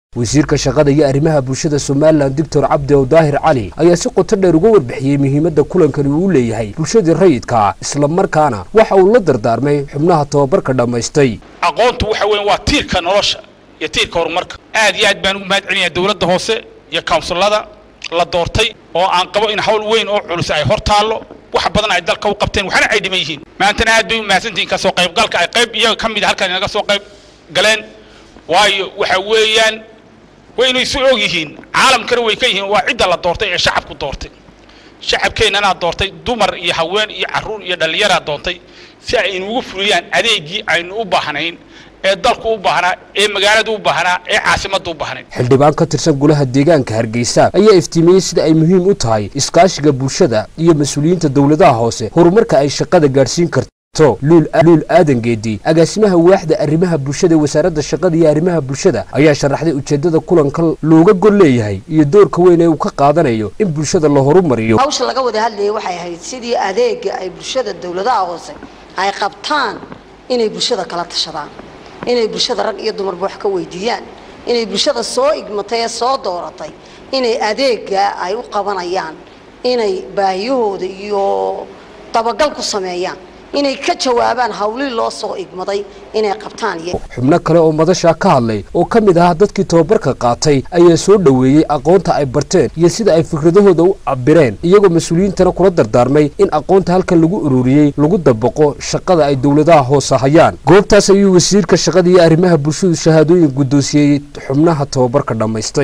wasiirka shaqada iyo arrimaha bulshada somalilan doctor cabdi ow daahir cali ayaa si qoto dheer uga warbixiyey muhiimadda kulankani uu leeyahay bulshadii rayidka islamarkaana waxa uu la dardaarmay xubnaha tababarka dhammaystay aqoontu waxa weyan waa tiirka nolosha iyo tiirka horumarka aad iyo aad baan ugu mahad celinayaa dowladda hoose iyo kawnsilada la doortay oo aan qabo in hawl weyn oo culus ay hor taallo wax badan ay dalka u qabteen waxna ay dhiman yihiin maantana aad bay u mahadsantihiin kasoo qaybgalka ay qayb iyaga ka mid a halkan inaga soo qayb galeen waayo waxa weeyaan waynu isu og yihiin caalamkana way ka yihiin waa cidda la doortay ee shacabku doortay shacabkeennanaa doortay dumar iyo haween iyo carruur iyo dhallinyaraa doontay si ay inugu fuliyaan adeegii aynu u baahnayn ee dalku u baahnaa ee magaaladu u baahnaa ee caasimadda u baahnayd xildhibaan ka tirsan golaha deegaanka hargeysa ayaa iftiimiyey sida ay muhiim u tahay iskaashiga bulshada iyo mas-uuliyiinta dowladaha hoose horumarka ay shaqada gaadhsiin karto luul aadan geedi agaasimaha waaxda arrimaha bulshada ee wasaaradda shaqada iyo arrimaha bulshada ayaa sharaxday ujeeddada kulanka looga gol leeyahay iyo doorka weyn ee uu ka qaadanayo in bulshada la horumariyo hawsha laga wada hadlayay waxay ahayd sidii adeega ay bulshada dowladaha hoose ay qabtaan inay bulshada kala tashadaan inay bulshada rag iyo dumarba wax ka weydiiyaan inay bulshada soo igmatay ee soo dooratay inay adeega ay u qabanayaan inay baahiyahooda iyo dabagal ku sameeyaan inay ka jawaabaan hawlii loo soo igmaday inay qabtaan xubno kale oo madashaa ka hadlay oo ka mid ahaa dadkii tababarka qaatay ayaa soo dhoweeyey aqoonta ay barteen iyo sida ay fikradahooda u cabireen iyagoo mas-uuliyiintana kula dardaarmay in aqoonta halkan lagu ururiyey lagu dabaqo shaqada ay dowladaha hoose hayaan goobtaas ayuu wasiirka shaqada iyo arrimaha bulshadu shahaadooyin guddoonsiyey xubnaha tababarka dhammaystay